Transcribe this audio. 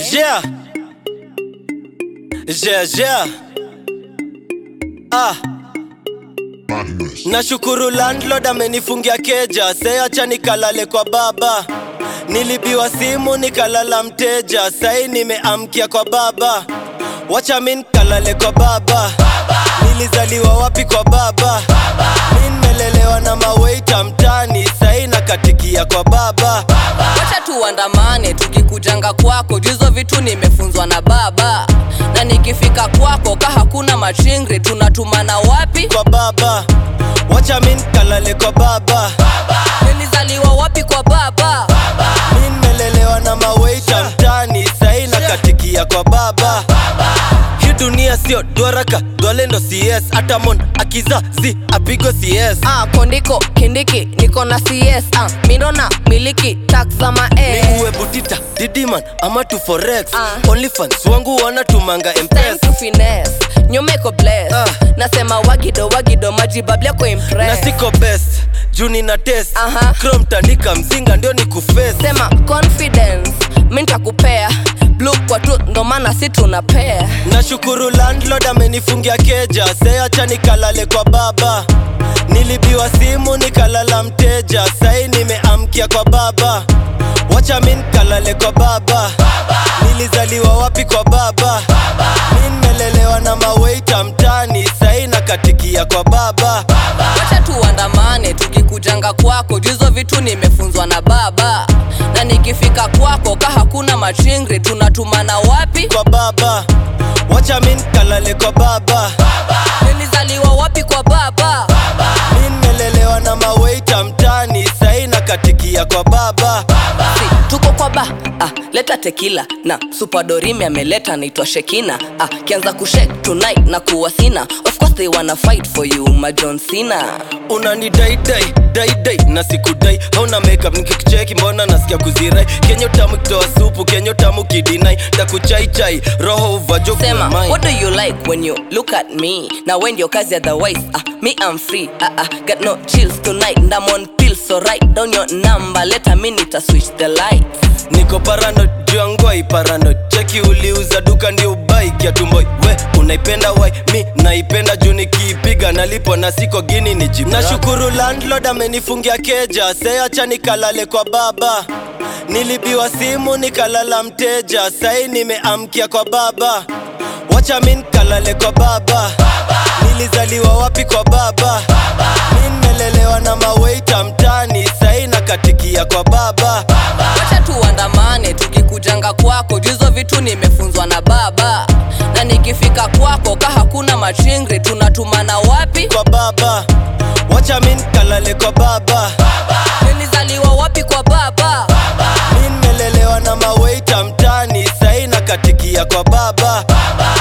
Yeah. Yeah, yeah. Ah. Nashukuru landlord amenifungia keja, se acha nikalale kwa baba. Nilibiwa simu nikalala mteja, sai nimeamkia kwa baba. Wacha min kalale kwa baba. Nilizaliwa wapi kwa baba? Mi nimelelewa na maweita mtani, sai nakatikia kwa baba. wacha tuandamane tukikujanga kwako juzo vitu nimefunzwa na baba na nikifika kwako ka hakuna machingri tunatumana wapi Kwa baba. Wacha min kalale kwa baba. nilizaliwa wapi kwa baba Mi nimelelewa na maweita mtani, sai nakatikia kwa baba. Hii dunia sio dwaraka, dwalendo CS, hata mon akizazi apigwe CS. ah, kondiko kindiki niko na cs ah, mindona miliki tax za Ni mae uwe butita, didiman ama tu forex. Ah. Onlyfans wangu wanatumanga time mpesa. to finesse nyomeko bless Ah. nasema wagido wagido majibablia kwa Na impress siko best, juu nina test. Aha. Chrome tandika mzinga ndio ni kuface. sema confidence mi ntakupea blue kwa tu ndo maana si tunapea Nashukuru landlord amenifungia keja, se acha nikalale kwa baba. Nilibiwa simu nikalala mteja, sai nimeamkia kwa baba. Wacha min kalale kwa baba. Nilizaliwa wapi kwa baba? Mi nimelelewa na maweita mtani, sai nakatikia kwa baba. wacha tuandamane tukikujanga kwako juzo vitu nimefunzwa na baba na nikifika kwako ka hakuna machingri tunatumana wapi Kwa baba. Wacha min kalale kwa baba. nilizaliwa wapi kwa baba Mi nimelelewa na maweita mtani, sai nakatikia kwa baba. si, tuko kwa ba ah, leta tekila na supadorimi ameleta naitwa shekina ah, kianza kushek tonight na kuwa sina of course they wanna fight for you majon sina unani dai dai dai dai na sikudai hauna makeup nikikucheki mbona nasikia kuzirai kenyo tamu kitoa supu kenyo tamu kidinai takuchaichai roho uvajo sema what do you like when you look at me now when your kazi otherwise ah, me i'm free ah, ah, got no chills tonight and i'm on pills so write down your number let a minute I switch the lights niko parano juangwai parano cheki uliuza duka ndio ubai kiatumboi we unaipenda wai mi naipenda juu nikiipiga nalipo na siko gini ni jibu nashukuru landlord amenifungia keja se acha nikalale kwa baba nilibiwa simu nikalala mteja sai nimeamkia kwa baba wacha min kalale kwa baba nilizaliwa wapi kwa baba mi nimelelewa na maweita mtani sai nakatikia kwa baba wacha tuandamane tukikujanga kwako juzo vitu nimefunzwa na baba na nikifika kwako ka hakuna machingri tunatumana wapi kwa baba wacha min kalale kwa baba nilizaliwa wapi kwa baba mi nimelelewa na maweita mtani sai nakatikia kwa baba